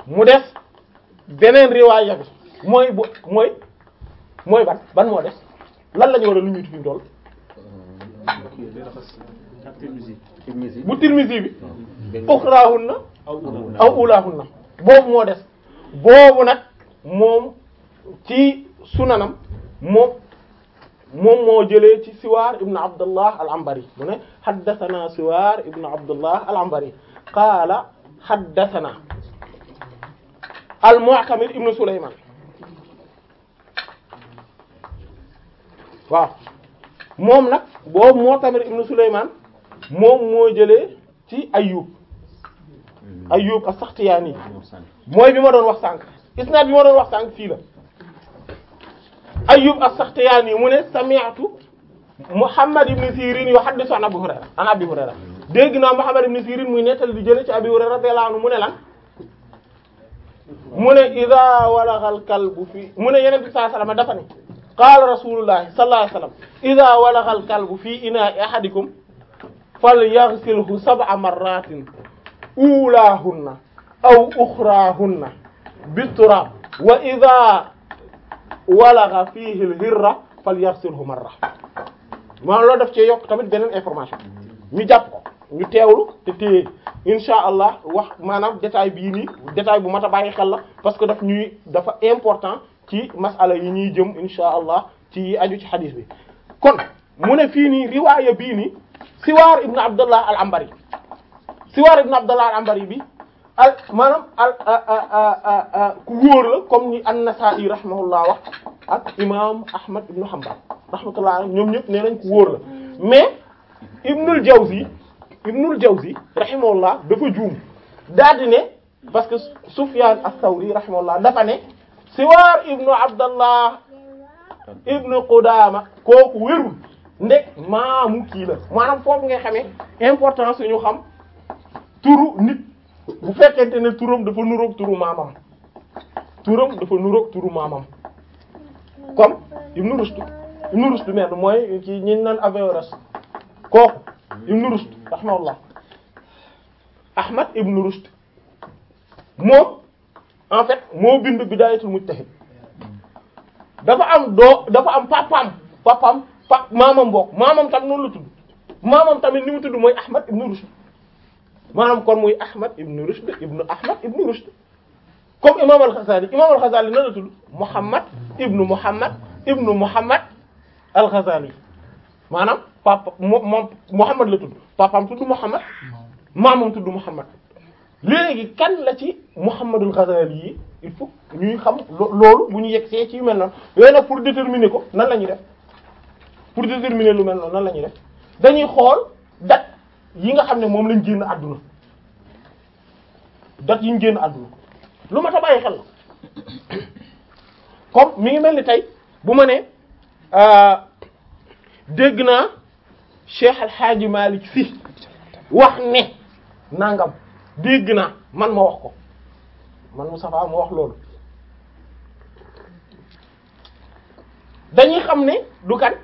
mu des beneen riwaaya bi mooy bu mooy mooy ban ban moo des lan la ñu war a lu ñuy fi mu toll bu Tirmizi bi uxraahunna aw ulaahunna boobu moo des boobu nag moom ci sunanam moom moom moo jëlee ci Siwaar ibn Abdullah al-Anbari mu ne haddathana Siwaar ibn Abdullah al-Anbari qaala haddathana al-Mu'tamir ibn Sulaymaan waaw moom nag boobu Mu'tamir ibn Sulaymaan moom moo jëlee ci Ayyub Ayyub as-Saxtiyaani mooy bi ma doon wax sànq isnaad bi ma doon wax sànq fii la Ayyub as-Saxtiyaani mu ne sami'tu Muhammad ibn Sirin yuhaddithu an Abi Hurayra an Abi Hurayra dégg naa Muhammad ibn Sirin muy nettali di jële ci Abi Hurayra radiyallahu anhu mu ne lan mu ne idha walagha al-kalbu fi mu ne Yonent bi sallallahu alayhi wasallam dafa ne qaala Rasulullahi sallallahu alayhi wasallam idha walagha al-kalbu fi ina'i ahadikum falyaghsilhu sab'a marratin ulaahunna aw uxraahunna biturab wa idha walagha fihi al-hirra falyaghsilhu marra maanaam loolu daf cee yokk tamit beneen information ñu jàpp ko ñu teewlu te téye insha allah wax maanaam détail bii nii détail bu mat a bàyyi xel la parce que daf ñuy dafa important ci masala yi ñuy jëm insha allah ci aju ci xadiis bi kon mu ne fii nii riwaaya bii nii Siwaar ibn Abdullah al-Anbari Siwaar ibn Abdullah al-Anbari bi al maanaam al ku wóor la comme ni an-Nasa'i rahimahullah wax ak imam Ahmad ibn Hanbal rahmatullah ñoom ñëpp nee nañ ku wóor la mais Ibnul Jawzi Ibnul Jawzi rahimahullah dafa juum daal di ne parce que Sufyan as-Sawri rahimahullah dafa ne Siwaar ibn Abdullah ibn Qudama kooku wérul ndek maamu kii la maanaam foofu nga xamee importance ñu xam turu nit bu fekkente ne turam dafa nuroog turu maamam turam dafa nuroog turu maamam comme Ibn Rushd Ibn Rushd mel mooy ci ñi naan Averroès kooku Ibn Rushd rahimahullah Ahmad Ibn Rushd moom en fait moo bind Bidayatul Mujtahid dafa am doo dafa am papam papam pa maamam bokk maamam tam noonu la tudd maamam tamit ni mu tudd mooy Ahmad Ibn Rushd maanaam kon muy Ahmad Ibn Rushd Ibn Ahmad Ibn Rushd comme imam al-Ghazali imam al-Ghazali nan la tudd Muhammad Ibn Muhammad Ibn Muhammad al-Ghazali maanaam papa moom Muhammad la tudd papaam tudd Muhammad maamam tudd Muhammad léegi kan la ci Muhammadul Ghazali yi il faut ñuy xam loolu bu ñu yegsee ci yu mel noonu yooyu nag pour déterminer ko nan la ñuy def pour déterminer lu mel noonu nan la ñuy def dañuy xool date yi nga xam ne moom lañ génn àdduna date yi ñu génn àdduna lu ma ta bàyyi xel la comme mi ngi mel ni tey bu ma ne dégg naa Cheikh Al Hadji Malick Sy wax ne nangam dégg naa man ma wax ko man Moustapha ma wax loolu dañuy xam ne du kan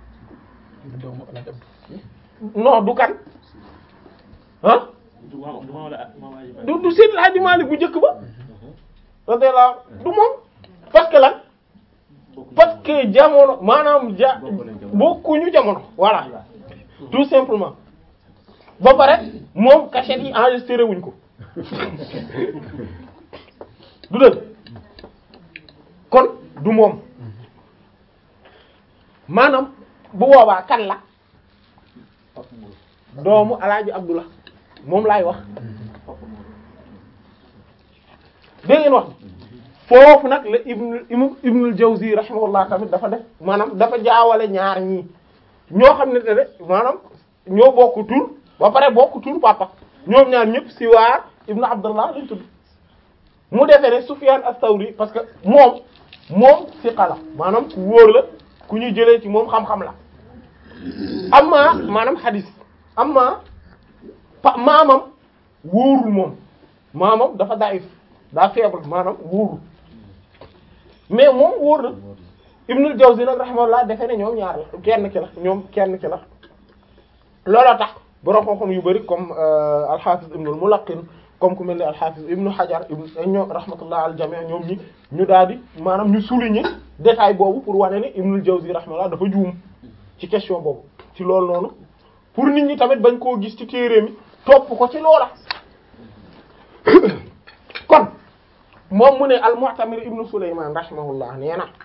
non du kan ah du du Seydil Hadji Malick bu njëkk ba radiyallahu du moom parce que lan parce que jamono maanaam ja bokkuñu jamono voilà tout simplement ba pare moom cachette yi enregistré wuñ ko du dëgg kon du moom maanaam bu boobaa kan la doomu alaaji Abdullah moom laay wax dégg ngeen wax foofu nag la ibnu ibnul Jawzi rahimahullah tamit dafa def maanaam dafa jaawale ñaar ñii ñoo xam ne te de maanaam ñoo bokk tur ba pare bokk tur papa ñoom ñaar ñëpp Siwaar ibnu Abdullah lañ tudd mu defee ne Sufyan as-Sawri parce que moom moom siqa la maanaam ku wóor la ku ñuy jëlee ci moom xam-xam la amma maanaam hadis amma pa maamam wóorul moom maamam dafa daif daa faible maanaam wóorul mais moom wóor na Ibnul Jawzi nag rahimahullah defe ne ñoom ñaar la kenn ki la ñoom kenn ki la looloo tax borom xam-xam yu bari comme al-Hafiz Ibnul Mulaqqin comme ku mel ni al-Hafiz Ibn Hajar ibn ñoom rahmatullah al jami' ñoom ñi ñu daal di maanaam ñu souligner détail boobu pour wane ne Ibn al-Jawzi rahmatullah dafa juum ci question boobu ci loolu noonu pour nit ñi tamit bañ koo gis ci téere mi topp ko ci loola kon moom mu ne al-Mu'tamir Ibn Sulayman rahimahullah nee na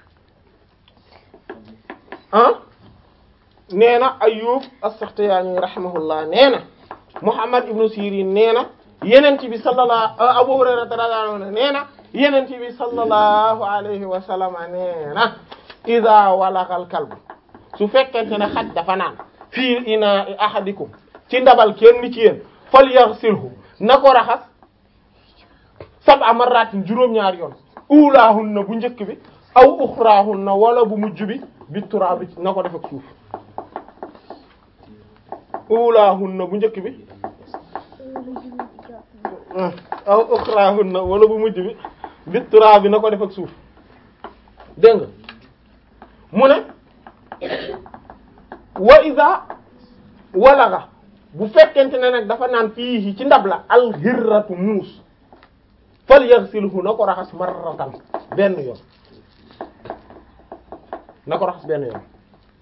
ah nee na Ayyub as-Sakhtiyani rahimahullah nee na Muhammad ibn Sirin nee na yenent bi sallallahu Abu Hurayra radiyallahu anhu nee na yenent bi sallallahu alayhi wa sallam nee na iza walagal kalb su fekkente ne xaj dafa naan fii ina ahadikum ci ndabal kenn ci yéen fal yaghsilhu na ko raxas sab'a marratin juróom-ñaari yoon ulaahunna bu njëkk bi aw uxraahunna wala bu mujj bi bi turaabi na ko def ak suuf ulaahunna bu njëkk bi aw uxraahunna wala bu mujj bi bi turaabi na ko def ak suuf dégg nga mu ne wa iza walaga bu fekkente ne nag dafa naan fii ci ndab la alxirratu muus fal yaghsilhu na ko raxas marratan benn yoon na ko raxas benn yoon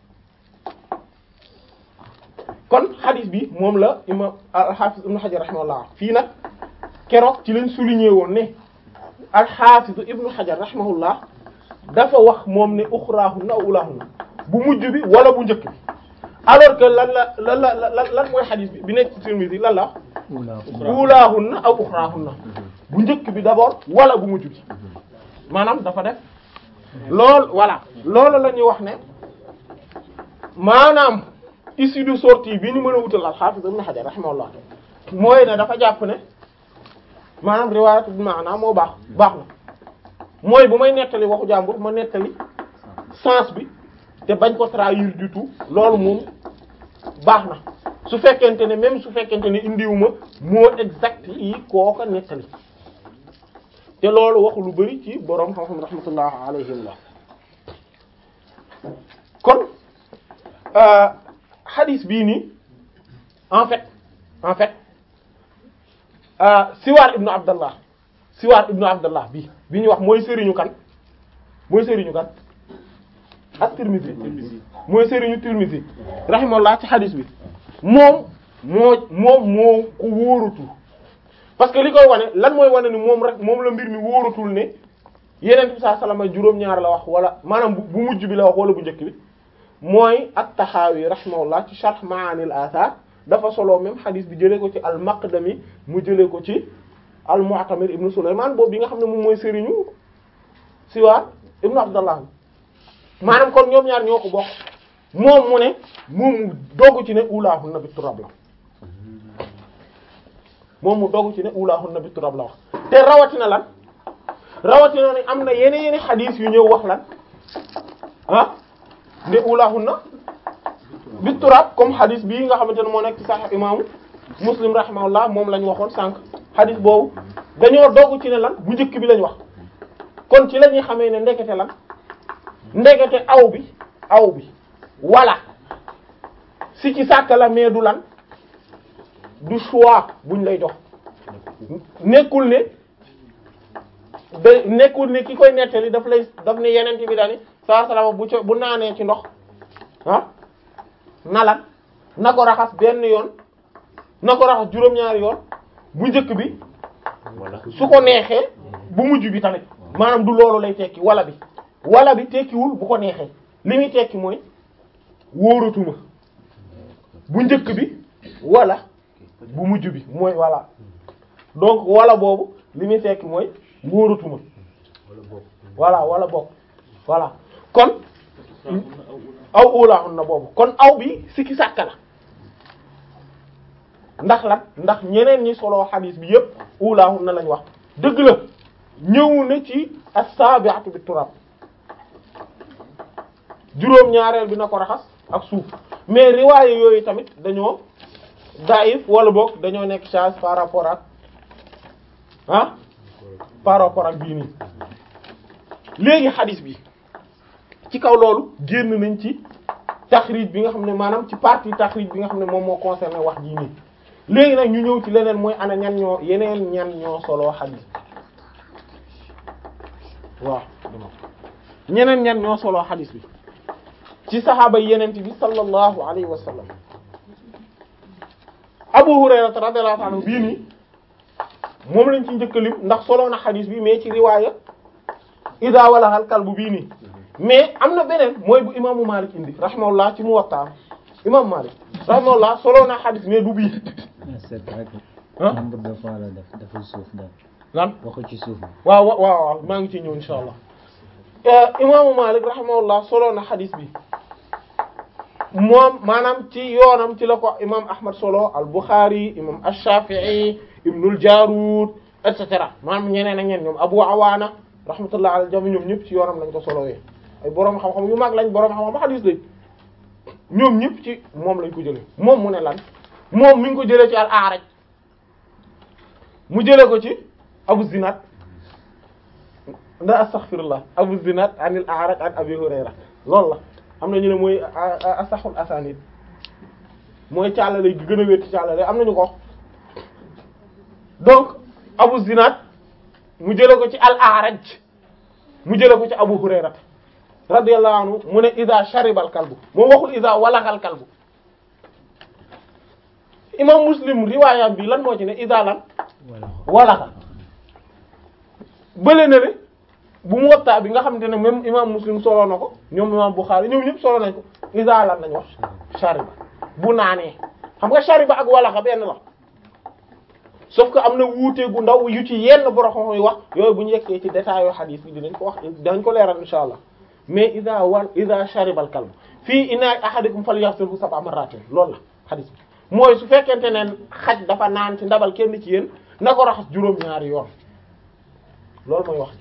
kon hadith bi moom la imam al-Hafiz Ibn Hajar rahimahullah fii nag keroog ci leen souligner woon ne al-Hafiz Ibn Hajar rahimahullah dafa wax moom ne uxraahunna aw ulaahunna bu mujj bi wala bu njëkk bi alors que lan la lan la lan lan mooy hadith bi bi nekk ci Tirmidhi lan la ulaahunna aw uxraahunna bu njëkk bi d'abord wala bu mujj bi maanaam dafa def lool voilà loolu la ñuy wax ne maanaam issue de sortie bi ñu mën a wutal al-Hafiz Ibn Hajar rahimahullah mooy ne dafa jàpp ne maanaam riwaayatu bi maanaam moo baax baax na mooy bu may nettali waxu jàmbur ma nettali sens bi te bañ ko trahir du tout loolu moom baax na su fekkente ne même su fekkente ne indiwuma mot exact yi kooka nettali te loolu waxu lu bari ci boroom xam-xam rahmatullah alayhim la kon hadith bii nii en fait en fait Siwaar ibnu Abdallah Siwaar ibnu Abdallah bi bi ñuy wax mooy sëriñu kan mooy sëriñu kan ak Tirmidhi mooy sëriñu Tirmidhi rahimahullah ci hadith bi moom moo moom moo ko wóorutul parce que li koy wane lan mooy wane ni moom rek moom la mbir mi wóorutul ne yeneen bi saa salama juróom-ñaar la wax wala maanaam bu mujj bi la wax wala bu njëkk bi mooy at-Tahawi rahimahullah ci sharh Ma'anil Athar dafa solo même hadith bi jëlee ko ci al-Maqdami mu jëlee ko ci al-Mu'tamir ibnu Sulaymaan boobu bi nga xam ne moom mooy sëriñu Siwaar ibnu Abdallah maanaam kon ñoom ñaar ñoo ko bokk moom mu ne moom mu dogg ci ne ulaahunna bi turab la moom mu dogg ci ne ulaahunna bi turab la wax te rawatina lan rawatina ne am na yeneen yeneen hadith yu ñëw wax lan ah ne ulaahunna bi turab comme hadith bii nga xamante ne moo nekk ci Sahih imaamu Muslim rahimahullah moom la ñu waxoon sànq hadith boobu dañoo dogg ci ne lan bu njëkk bi lañ wax kon ci la ñuy xamee ne ndekete lan ndekete aw bi aw bi wala si ci sàkk la mais du lan du choix buñ lay jox nekkul ne da nekkul ne ki koy nettali daf lay daf ne yeneen bi daani saa salama bu co bu naanee ci ndox ah na lan na ko raxas benn yoon na ko raxas juróom-ñaari yoon bu njëkk bi su ko neexee bu mujj bi tamit maanaam du loolu lay tekki wala bi wala bi tekkiwul bu ko neexee li muy tekki mooy wóoratuma bu njëkk bi wala bu mujj bi mooy voilà donc wala boobu li muy tekki mooy wóoratuma voilà wala bokk voilà kon aw ulaaxun na boobu kon aw bi sikki sàkka la ndax lan ndax ñeneen ñi solo xadiis bi yépp ulaaxun na lañ wax dëgg la ñëw na ci as-sabi'atu bi turab juróom ñaareel bi na ko raxas ak suuf mais riwaaye yooyu tamit dañoo daif wala boog dañoo nekk charge par rapport ak ah par rapport ak bii nii léegi xadis bi ci kaw loolu génn nañ ci taxrij bi nga xam ne maanaam ci partie taxrij bi nga xam ne moom moo concerné wax jii nii léegi nag ñu ñëw ci leneen mooy ana ñan ñoo yeneen ñan ñoo solo xadis waaw ñeneen ñan ñoo solo xadis bi ci saxaaba yeneen bi sallallahu alayhi wa sallam Abu Hurayra radiyallahu anhu bii nii moom lañ ci njëkkalim ndax solo na xadis bi mais ci riwaaya ida walaxal kalbu bii nii mais am na beneen mooy bu imaamu Malik indi rahimahullah ci Muwatta imam Malik rahimahullah solo na xadis mais du bii c'est vrai que ah nombre de fois la def dafa suuf daal lan waxu ci suuf bi waaw waaw waaw maa ngi ciy ñëw insha allah imaamu Malik rahimahullah solo na xadis bi moom maanaam ci yoonam ci la ko imam Ahmad solo al Bukhari imam ash-Shafi'i ibnul Jarud et cetera maanaam ñeneen ak ñeneen ñoom Abu Awaana rahmatullah al jami ñoom ñëpp ci yoonam lañ ko solowee ay boroom xam-xam yu mag lañ boroom xam-xam xadis lañ ñoom ñëpp ci moom lañ ko jëlee moom mu ne lan moom mi ngi ko jëlee ci al A'raj mu jëlee ko ci Abu Zinad nda astaghfirullah Abu Zinad anil A'raj an Abi Hurayra loolu la am na ñu ne mooy asaxul asanid mooy càllale gi gën a wér ci càllale am nañu ko donc Abu Zinad mu jële ko ci al-A'raj mu jële ko ci Abu Hurayra radiyallahu anhu mu ne iza shariba al-kalbu moom waxul iza walagha al-kalbu imam Muslim riwaayam bi lan moo ci ne iza lan voilà walagha bële na ne bu mu wattaa bi nga xamante ne même imam Muslim solo na ko ñoom imam Bukhari ñoom ñëpp solo nañ ko iza lan lañ wax shariba bu naanee xam nga shariba ak walagha benn la sauf que am na wuute gu ndaw yu ci yenn boroxam yi wax yooyu bu ñu yeggee ci détails yu hadith bi dinañ ko wax dinañ ko leeral insha allah mais ida wal ida shariba al kalb fii inaa ahadikum falyaghsilhu sab'a marratin loolu la hadith bi mooy su fekkente ne xaj dafa naan ci ndabal kenn ci yéen na ko raxas juróom-ñaari yoon loolu mooy wax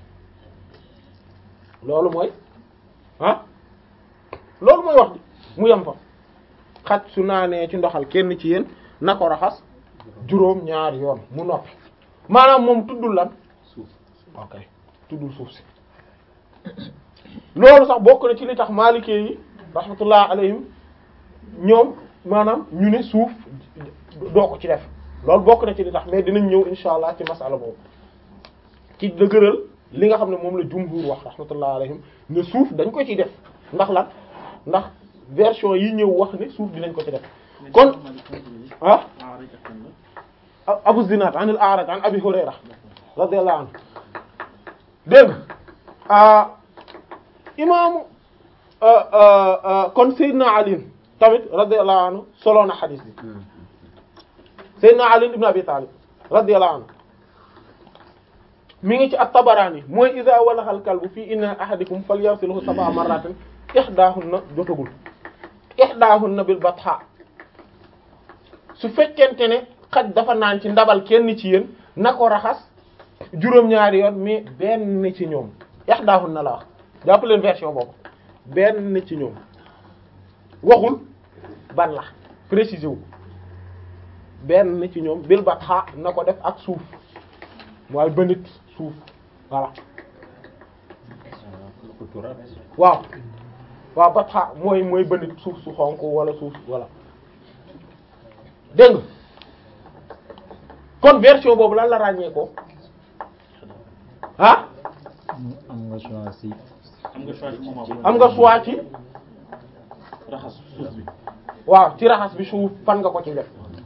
loolu mooy ah loolu mooy wax di mu yem fa xaj su naanee ci ndoxal kenn ci yéen na ko raxas juróom ñaari yoon mu noppi maanaam moom tuddul lan suuf ok tuddul suuf si loolu sax bokk na ci li tax maalikee yi rahmatullah alayhim ñoom maanaam ñu ne suuf doo ko ci def loolu bokk na ci li tax mais dinañ ñëw insha allah ci masala boobu ci dëgëral li nga xam ne moom la jumhur wax rahmatullah alayhim ne suuf dañ ko ci def ndax lan ndax version yi ñëw wax ne suuf dinañ ko ci def kon ah Abu Zinad an al-A'raj an Abi Hurayra radiyallahu anhu dégg nga imaamu kon Seydina Ali tamit radiyallahu anhu solo na xadis bi Seydina Ali ibn Abi Talib radiyallahu anhu mi ngi ci at-Tabarani mooy idha walagha al-kalbu fi inna ahadikum falyaghsilhu sab'a marratin ihdahunna jotagul ihdahunna bil batha su fekkente ne xaj dafa naan ci ndabal kenn ci yéen na ko raxas juróom-ñaari yoon mais benn ci ñoom ihdahun na la wax jàpp leen version boobu benn ci ñoom waxul ban la préciser wu benn ci ñoom bil batha na ko def ak suuf mooy bënit suuf voilà waaw waaw batha mooy mooy bënit suuf su xonk wala suuf voilà dégg nga kon version boobu lan la ràññee ko ah am nga choix si am nga choix ci moment boobu. am nga choix ci raxas suuf bi. waaw ci raxas bi suuf fan nga ko ci def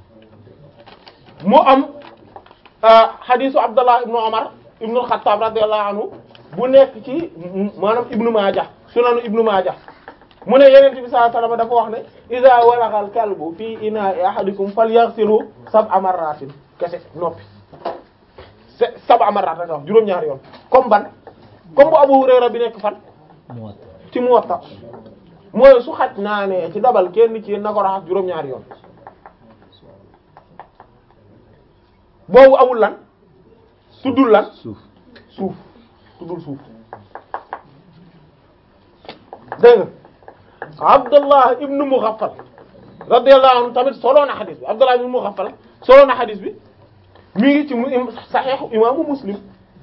mu am xadisu Abdallah ibnu Umar ibnu al-Khattab radiyallahu anhu bu nekk ci maanaam ibnu Maaja sunanu ibnu Maaja mu ne Yonent bi sallallahu alayhi wasallam dafa wax ne iza walagha al-kalbu fi ina'i ahadikum falyaghsilhu sab'a marratin kese noppi se- sab'a marratin wax juróom-ñaari yoon comme ban comme bu Abu Hurayra bi nekk fan mu wat ci Muwatta mooy su xaj naa ne ci dabal kenn ci yéen na ko raxas juróom-ñaari yoon boobu amul lan tuddul lan suuf suuf tuddul suuf dégg nga Abdullah ibnu Mughaffal radiyallahu anhu tamit solo na xadis bi Abdullah ibnu Mughaffal solo na xadis bi mi ngi ci mu saxiixu imaamu Muslim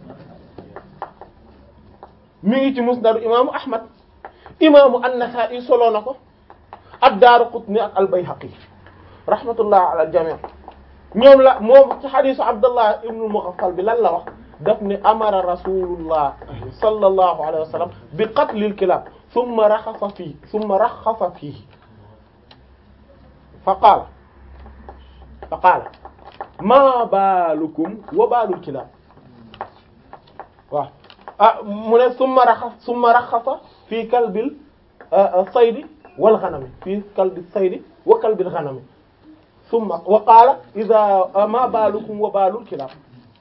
mi ngi ci musnadu imaamu Ahmad imaamu An-Nasa'i solo na ko ad-Daaraqutni ak al-Bayhaqi rahmatullah ala al-jami' ñoom la moom ci xadisu abdullah ibnu mughaffal bi lan la wax daf ne amara rasulullah sallallahu alayhi wa sallam bi qatlil kilab thumma raxasa fii thumma raxasa fii fa qaala fa qaala ma baalukum wa baalul kilab waaw ah mu ne summa raxas summa raxasa fii kalbil saydi wal ghanami fii kalbi saydi wa kalbil ghanami summa wa qaala idha ma baalukum wa baalul kilab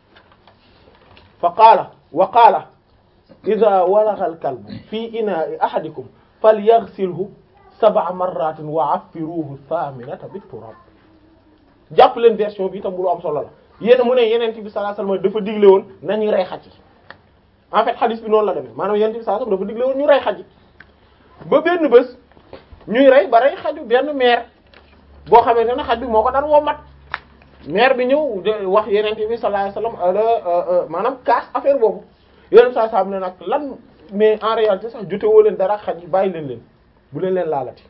fa qaala wa qaala idha walagha al kalbu fi inaa'i ahadikum falyaghsilhu sab'a marratin wa affiruhu thaminata bit turab jàpp leen version bi itam bu lu am solo la yéen mu ne yeneen bi sallallahu alayhi wasallam dafa digle woon nañuy rey xaj yi en fait hadith bi noonu la demee maanaam yeneen bi sallallahu alayhi wasallam dafa digle woon ñu rey xaj yi ba benn bés ñuy rey ba rey xaju benn meer boo xamante ne xaj bi moo ko daan woo mat meer bi ñëw de wax yeneen bi sallallahu alayhi wasallam maanaam kaas affaire boobu yeneen saa saa ne nag lan mais en réalité sax jotewoo leen dara xaj yi bàyyi leen leen bu leen leen laalati.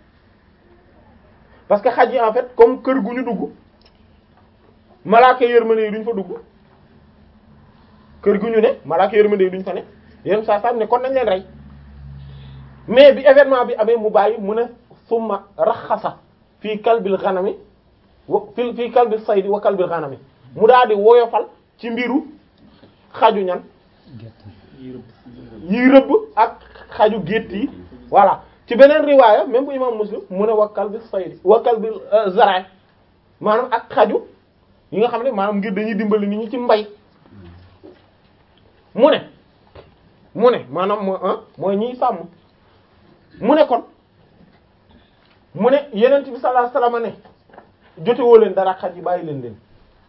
parce que xaj yi en fait comme kër gu ñu dugg malaaka yërmande yi duñ fa dugg kër gu ñu ne malaaka yërmande yi duñ fa ne yenn saa saa ne kon nañ leen rey mais bi événement bi amee mu bàyyi mu ne summa raxasa fii kalbil xanami wa fii fii kalbil saydi wa kalbil xanami mu daal di woyofal ci mbiru xaju ñan yi rëbb ak xaju gétt yi voilà ci beneen riwaaya même bu imam muslim mu ne wakkal bi saydi wakkal bi zaraay maanaam ak xaju yi nga xam ne maanaam ngir dañuy dimbali nit ñi ci mbay mu ne mu ne maanaam moo mooy ñiy sàmm mu ne kon mu ne yeneen bi sallallahu alayhi wasallam ne jotewoo leen dara xaj yi bàyyi leen leen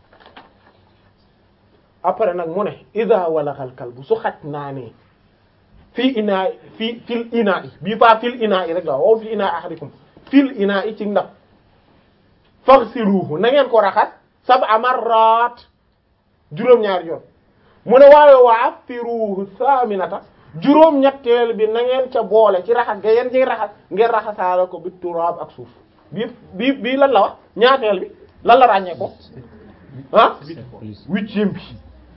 après nag mu ne ida walaxal kalbu su xaj naa ne fii inaa fii fil inaa i bii pas fil inaa i rek la wow fii inaa ahadikum fil inaa i ci ndab faghsiluhu na ngeen ko raxas sab'a marrat juróom-ñaari yoon mu ne waaye wa affiruhu saminata juróom-ñetteel bi na ngeen ca boole ci raxas ga yeen ci raxas ngeen raxasaale ko bi turaab ak suuf bii bii bii lan la wax ñaateel bi lan la ràññee ko ah huitième bi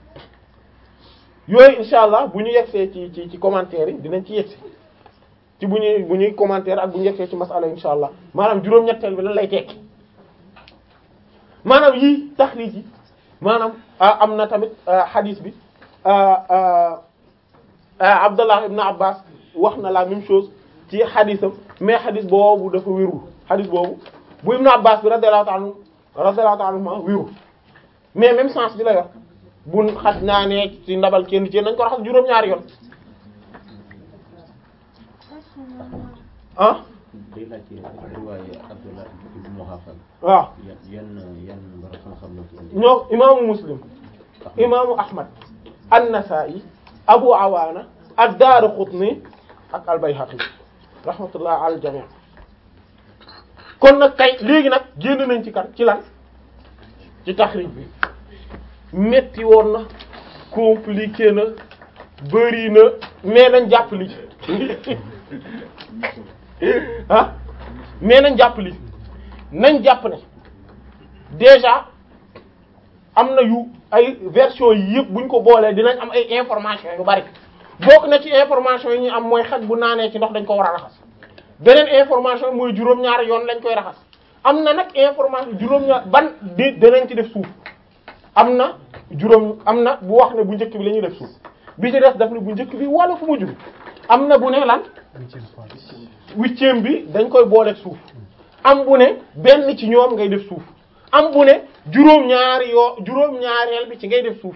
yooyu insha allah bu ñu yegsee ci ci ci commentaire yi dinañ ci yegsi ci bu ñuy bu ñuy commentaire ak bu ñu yegsee ci masala insha allah maanaam juróom-ñetteel bi lan lay tekki maanaam yii taxriij yi maanaam am na tamit hadith bi Abdallah ibn Abbas wax na la même chose ci haditham mais hadith boobu dafa wérul hadith boobu bu ibn Abbas bi radiyallahu ta'ala radiyallahu ta'ala anhuma wérul mais même sens bi la yor bu xaj naa ne ci ndabal kenn ci nañ ko raxas juróom-ñaari yoon ah day laajte riwaaye Abdullah ibn Mughaffal waaw yan yan yan borom xam-xam la ci indi. ñoo imaamu Muslim imaamu Ahmad an-Nasa'i Abu Awaana ad-Daaraqutni ak al-Bayhaqi rahmatullah ala al-jami' kon nag kay léegi nag génn nañ ci kan ci lan ci taxrij bi metti woon na compliqué na bëri na mais nañ jàpp li ah mais nañ jàpp li nañ jàpp ne déjà am na yu ay version yi yëpp buñ ko boolee dinañ am ay information yu bari bokk na ci information yi ñu am mooy xaj bu naanee ci ndox dañ ko war a raxas beneen information mooy juróom-ñaari yoon lañ koy raxas am na nag information juróom-ñaar ban di danañ ci def suuf am na juróom am na bu wax ne bu njëkk bi la ñuy def suuf bi ci des daf ne bu njëkk bi wala fu mu jur am na bu ne lan huitième bi dañ koy boole suuf am bu ne benn ci ñoom ngay def suuf am bu ne juróom-ñaari yoo juróom-ñaareel bi ci ngay def suuf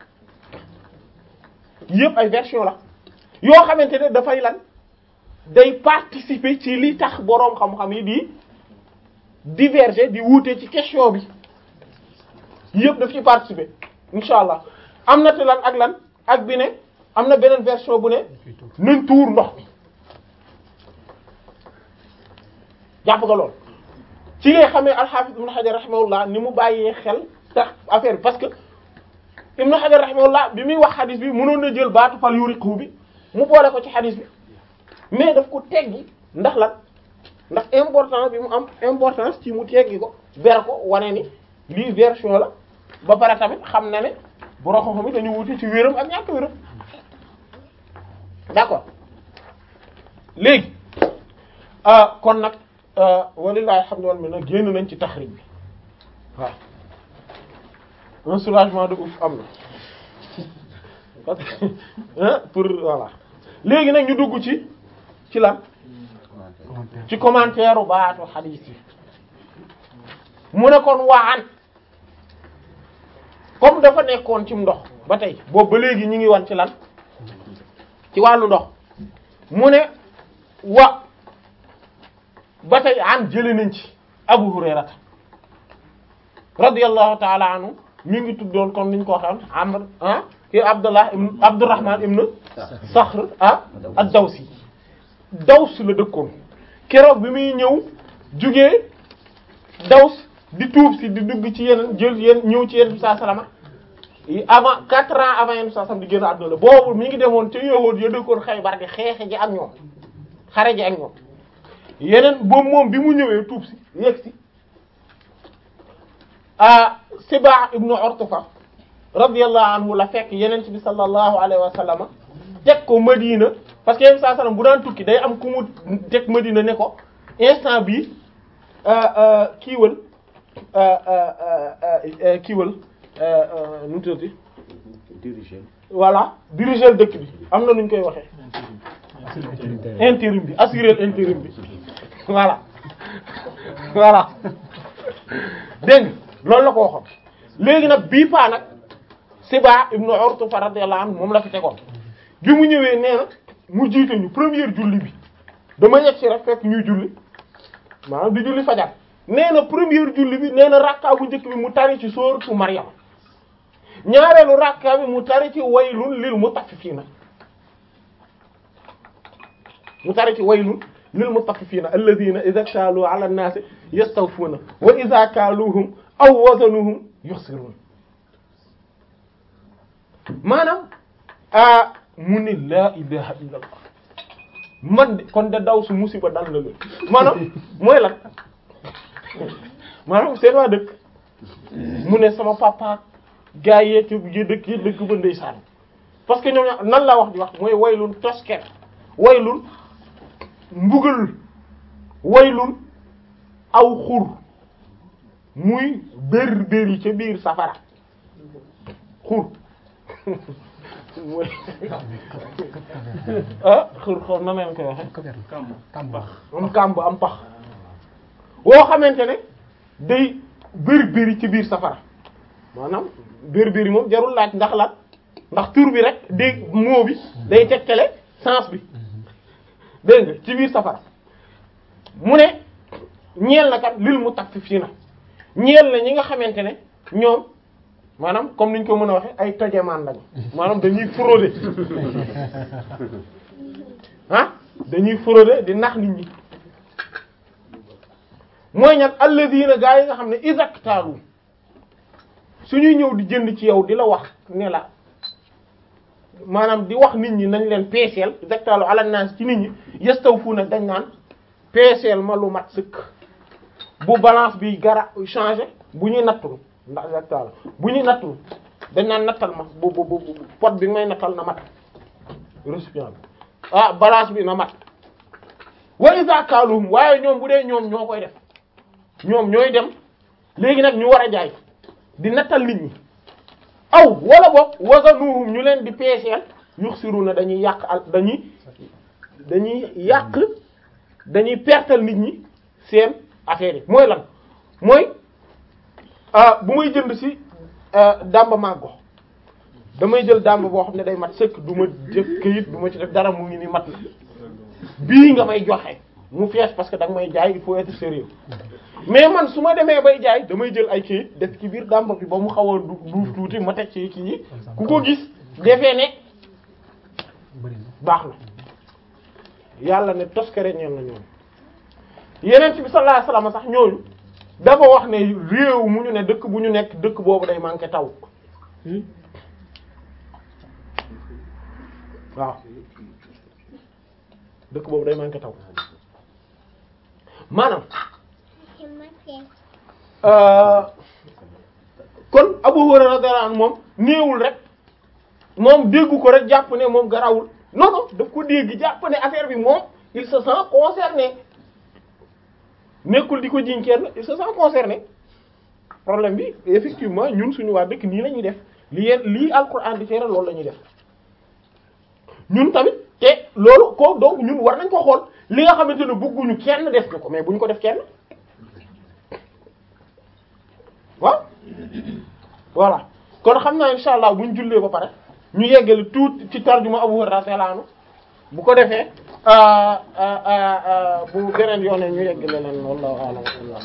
yëpp ay version la yoo xamante ne dafay lan day participer ci li tax boroom xam-xam yi di diverger di wuute ci question bi yëpp daf ci participer insha allah am na te lan ak lan ak bi ne am na beneen version bu ne nañ tuur ndox mi jàpp nga lool ci ngay xamee al-Hafiz Ibn Hajar rahimahullah ni mu bàyyee xel tax affaire bi parce que Ibn Hajar rahimahullah bi muy wax xadis bi mënoon na jël baatu fal yuriqu bi mu boole ko ci xadis bi mais daf ko teggi ndax lan ndax importance bi mu am importance ci mu teggi ko ber ko wane ni lii version la ba pare tamit xam na ne borom xam-xam yi dañu wuti ci wéram ak ñàkk wéram d'accord léegi ah kon nag walillahi alhamdu wal minna génn nañ ci taxrij bi waaw un soulagement de ouf am na parce que hein, pour voilà léegi nag ñu dugg ci ci lan ci commentaire u baatu xadiis yi mu ne kon waan comme dafa nekkoon ci ndox ba tey boobu ba léegi ñu ngi wan ci lan ci wàllu ndox mu ne wa ba tey an jële nañ ci Abu Hurayrata radiyallahu ta'ala anhu mi ngi tuddoon comme niñ ko waxee Amr ah ki Abdullah ibn Abdurrahman ibn Sakhr ah ad-Dawsi Daws la dëkkoon keroog bi muy ñëw jugee Daws di tuub si di dugg ci yeneen jël yéen ñëw ci yeneen bi saa salama avant quatre ans avant yeneen bi saa salama di génn àdduna la boobu mi ngi demoon te yahuud ya dëkkoon Xaybar di xeexe ji ak ñoom xare ji ak ñoom yeneen boobu moom bi mu ñëwee tuub si yegg si ah Sibaa ibnu Urtufa radiyallahu anhu la fekk yeneen bi sallallahu alayhi wa sallam teg ko Madina parce que yeneen saa sallam bu daan tukki day am ku mu teg Madina ne ko instant bii kiiwal kiiwal nu mu tuddati diriger voilà diriger dëkk bi am na nu ñu koy waxee intérim bi assurer intérim bi voilà voilà dégg nga loolu la ko waxoon léegi nag bii paa nag Siba ibnu Urtufa radiyallahu anhu moom la fi tegoon bi mu ñëwee nee na mu jiite ñu première julli bi dama yegg si rek fekk ñuy julli maanaam di julli fajar nee na première julli bi nee na rakka bu njëkk bi mu tari ci sooratu Maryam ñaareelu rakka bi mu tari ci waylun lil mutaffifiina mu tari ci waylun lil mutaffifiina alladhiina idhaa ktaaluu 'ala an-naasi yastawfuuna wa idhaa kaaluuhum aw wazanuhum yukhsiruun maanaam ah mu ne laa ilaha illa allah man de kon de daw su musiba dal na leen maanaam mooy lan maanaam seen waa dëkk mu ne sama papa gaa yee ci yi dëkk yi dëkk ba ndeysaan parce que ñoom nan la wax di wax mooy waylun tosker waylun mbugal waylun aw xur muy bér bér yi ca biir safara xur mooy ah xur xaw na leen koy waxe am kàmb am pax woo xamante ne day bér bér yi ci biir safara maanaam bér bér yi moom jarul laaj ndax lan ndax tur bi rek dégg moo bi day tegtale sens bi dégg nga ci biir safara mu ne ñeel na kat lil mutaffifiina ñeel na ñi nga xamante ne ñoom maanaam comme niñ ko mën a waxe ay tojamaan lañu maanaam dañuy frauder ah dañuy frauder di nax nit ñi mooy ñan alladina gaa yi nga xam ne isaktaalu suñuy ñëw di jënd ci yow di la wax ne la maanaam di wax nit ñi nañ leen peeseel isaktaalu ala naas ci nit ñi yastawfuuna dañ naan peeseel ma lu mat sëkk bu balance bi gara changé bu ñuy nattul ndax exactement bu ñuy nattul dañ naan nattal ma bu bu bu pot bi may nattal na mat récipient bi ah balance bi na mat wa iza kaaluhum waaye ñoom bu dee ñoom ñoo koy def ñoom ñooy dem léegi nag ñu war a jaay di nattal nit ñi aw wala boog wazanuhum ñu leen di peeseel yuxsiruna dañuy yàq al dañuy dañuy yàq dañuy pertal nit ñi seen affaire yi mooy lan mooy ah bu may jënd ci dàmba màggo damay jël dàmba boo xam ne day mat sëkk du ma def këyit du ma ci def dara mu ngi ni mat na bii nga may joxe mu fees parce que da nga may jaay il faut être sérieux mais man su ma demee bay jaay damay jël ay këyit def ci biir dàmba bi ba mu xaw a du duuf tuuti ma teg ci kii yi ku ko gis defee ne baax na yàlla ne toskare ñeen na ñoom yeneen bi sallallahu alayhi wasallam sax ñooñu dafa wax ne réew mu ñu ne dëkk bu ñu nekk dëkk boobu day manqué taw waaw dëkk boobu day manqué taw maanaam kon Abu Hurayra radiyallahu anhu moom néewul rek moom déggu ko rek jàpp ne moom garawul non non daf ko dégg jàpp ne affaire bi moom il se sent concerné nekkul di ko jiñ kenn il se sent concerné problème bi effectivement ñun suñu waa dëkk nii la ñuy def li yeen lii alquran di tere loolu la ñuy def ñun tamit te loolu ko donc ñun war nañ ko xool li nga xamante ne bëgguñu kenn def ko mais buñ ko def kenn waaw voilà kon xam naa insha allah buñ jullee ba pare ñu yeggale tuut ci tarjuma Abu Hurayra radiyallahu anhu bu ko defee bu beneen yoone ñu yeggale leen wallahu a'lam